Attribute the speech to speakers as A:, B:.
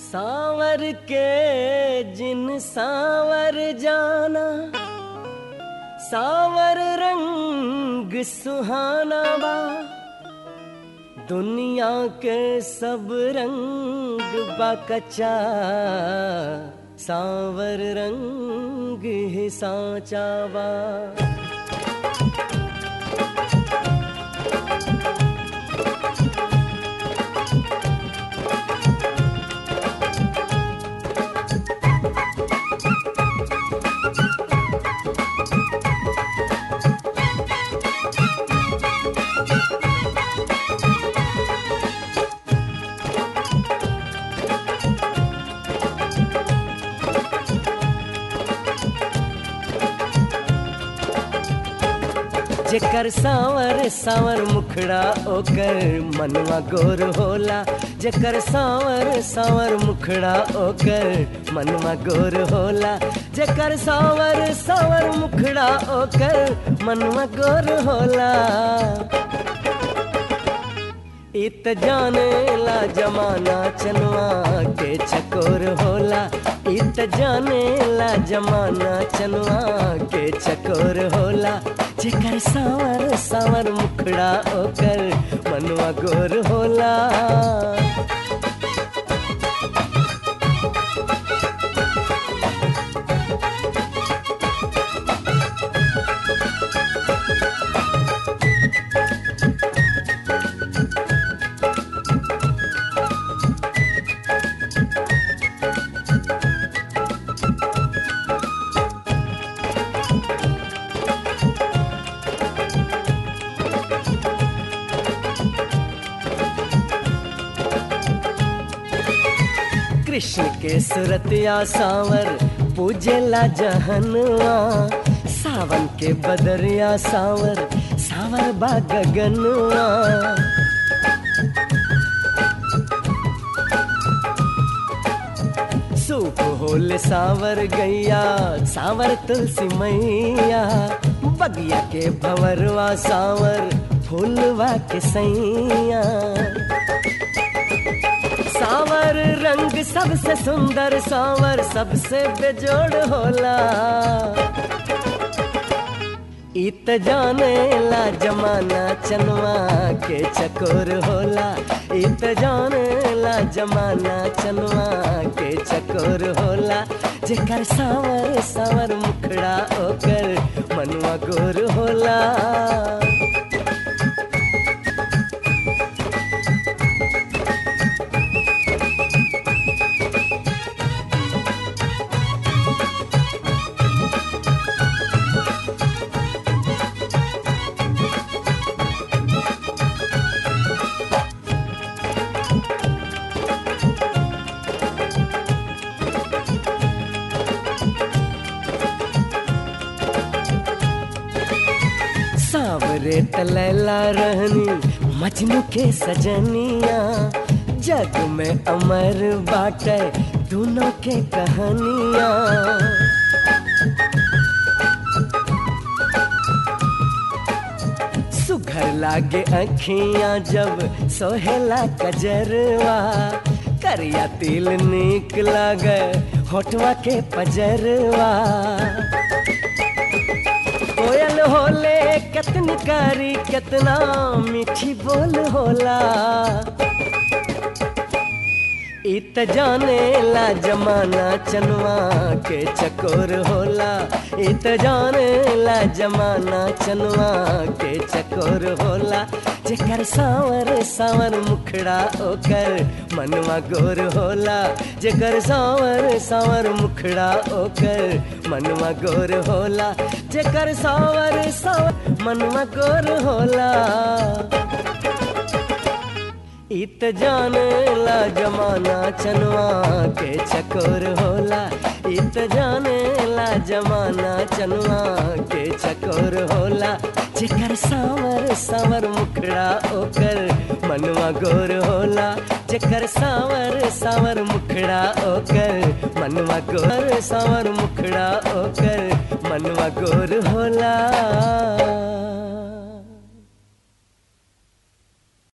A: सावर के जिन सावर जाना सावर रंग सुहाना बा दुनिया के सब रंग बा कच्चा सावर रंग ही साचा बा जेकर सावर सावर मुखड़ा ओकर मनवा गोर होला जेकर सावर सावर मुखड़ा ओकर मनवा गोर होला जेकर सावर सावर मुखड़ा ओकर मनवा गोर होला इत जाने ला जमाना चनवा के चकोर होला इत जाने ला जमाना चनवा के चकोर होला जेकर सावर सावर मुखड़ा ओकर मनवा गोर होला कृष्ण के सुरतिया सावर पूजेला जहनवा सावन के बदरिया सावर सावर बा गगनवा सूप होल सावर गैया सावर तुलसी मैया बगिया के भवरवा सावर फूलवा के सैया सावर रंग सबसे सुंदर सावर सबसे बेजोड़ होला इत जाने ला जमाना चनवा के चकोर होला इत जाने ला जमाना चनवा के चकोर होला जेकर सावर सावर मुखड़ा ओकर मनवा गोर होला सावरे तलैला रहनी मजनू के सजनिया जग में अमर बाटे दोनों के कहानिया सुघर लागे अखियां जब सोहेला कजरवा करिया तिल निक लागे होठवा के पजरवा कोयल होले कितनी कारी कितना मीठी बोल होला इत जाने ला जमाना चनवा के चकोर होला इत जाने ला जमाना चनवा के चकोर होला जेकर सावर सावर मुखड़ा ओकर मनवा गोर होला जेकर सावर सावर मुखड़ा ओकर मनवा गोर होला जेकर सावर सावर मनवा गोर होला इत जाने ला जमाना चनवा के चकोर होला इत जाने ला जमाना चनवा के चकोर होला जेकर सावर सावर मुखड़ा ओकर मनवा गोर होला जेकर सावर सावर मुखड़ा ओकर मनवा गोर सावर मुखड़ा ओकर मनवा गोर होला